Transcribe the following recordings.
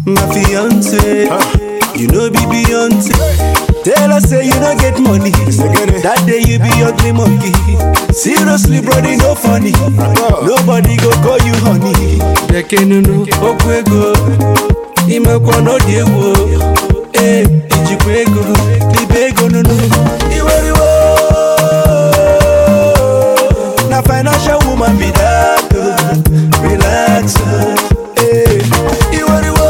my fiance. You know be Beyonce. Tell her say you don't get money. That day you be ugly monkey. Seriously, brody, no funny. Nobody go call you honey. Dekenunu okwu ego. Imekwa n'ọdị egwu. Eh, ijikwa ego. Libe ego nunu. Iweriwo. Na financial woman be that. oh. Relax. oh. Eh, iweriwo.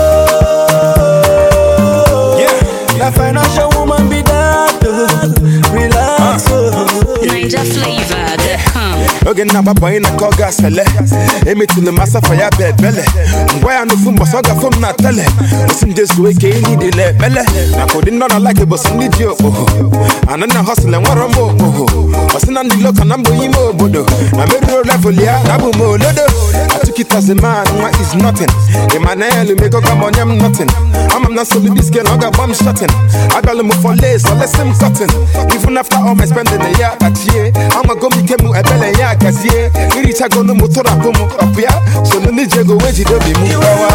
Na financial woman be that. oh. Relax. oh. Niger flavor, the hum. oge nna gbabanye na ka ọ ga-asele emetụlụ m asafa ya bụ ebele ngwa ya n'ofu mbọsị ọ gafụ m na tele osi m jezuo ike ihe dịla ekpele maka ụdị nọ na like bụsị ndị ji okpoho anụ na hosịl enwere m okpoho ọsị na ndị loka na mbụ ime obodo na merụo level ya na abụ m olodo atụkịtazi man nwa is nothing emmanuel megoga m onye m nothing ama m na nsogbu diske na ọ ga-agba m shotin agalụ m for lace olesi m cotton even after all my spending ya kpachie amago m ike m ebele ya gazie irichagolu m tụrapụ m ọpụ ya solu ndị ji ego wee jide obi m gbawa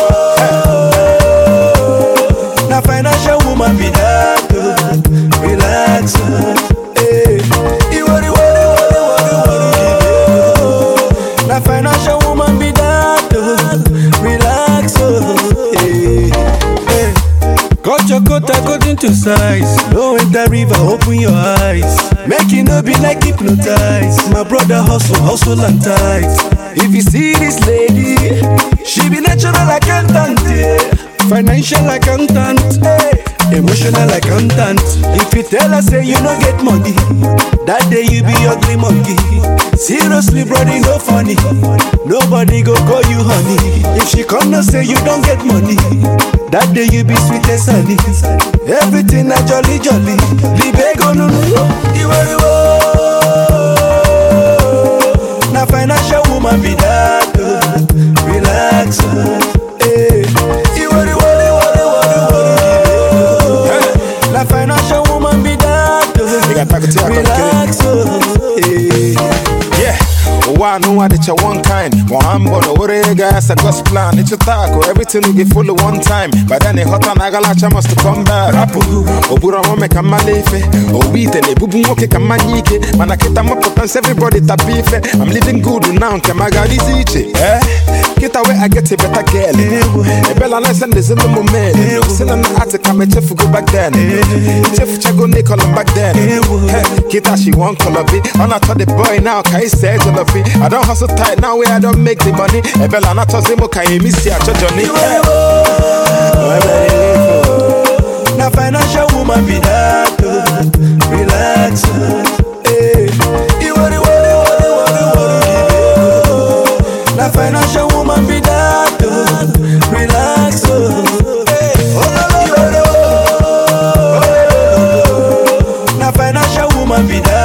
Na financial woman be that. oh. Relax. oh. Eh. Iwori, wori, wori, wori, wori. Na financial woman be that. oh. Relax. oh. Eh. Eh. Cut your coat according to size. No enter river, open your eyes. Make it no be like hypnotized. My brother hustle, hustle and tight. If you see this lady, she be natural accountant, yeah. financial accountant, hey. emotional accountant. If you tell her say you no get money, that day you be ugly monkey. Seriously, brother, no funny. Nobody go call you honey. If she come no say you don't get money, that day you be sweet as honey. Everything na jolly jolly. Libego no no, iweriwo. Na financial woman be that. oh. Relax. oh. Eh. Iweriwo, iweriwo, iweriwo. Na financial woman be that. oh. got packet here, I can Relax. oh. Eh. Yeah, ụwa anụnwa dịcha one kind ma mbọ na owere ego ya sa God's plan ịchụta akụ everything we get full one time by then ịghọta na agalacha must come back rapụ oburu ọmụme ka mmala ife owu ite na-ebubu nwoke ka mmanya ike mana kịta mapụta nsị everybody tapa ife I'm living good now nke ma garizi iche eh kịta wee I get a better girl ebela na ese ndezi ụmụ men si na na atị ka m echefugo back then ichefuchago Nicol back then Hey, kịta she wan color be ọ na-atọ the boy now ka ị see jollofi I don hustle tight now wey I don make the money ebela na-atọzi mụ ka emi si achọ Johnny Hey. Na financial woman be that. oh. Relax. oh. Eh. Iwori, wori, wori, wori, wori. Na financial woman be that. oh. Relax. oh. Eh. Iwori, wori, wori. Na financial woman be that.